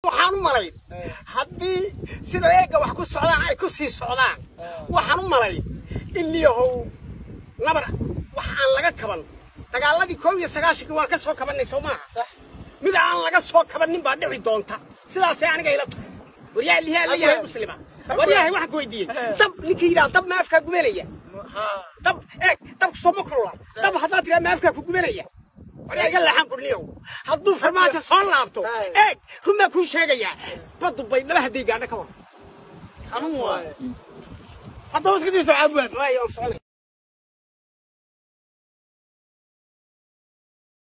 waxaan u malayn haddii sida eegga wax ku socdaan ay ku sii socdaan waxaan u malay in niyahow nabar wax aan laga kaban dagaaladii koob iyo sagaashankii waan ka soo kabannay soo maaha mid aan laga soo kabannin baa dhici doonta sidaasay aniga ila tahay waryaha lihaa la yahay muslima waryahay waxaan ku weydiiyey dab ninkii yidhaha dab ma afkaa gubanaya dab eeg dabku soo ma kulula dab haddaad tiraa ma afkaa ku gubanaya waryaa iga leexan kurniyow hadduu farmaajo soo laabto eeg runbaa kuu sheegayaa baddu bay dhaba hadday gaadho ka war xanuun waaye haddaba iska sii socaa buwaan waayo aan soconay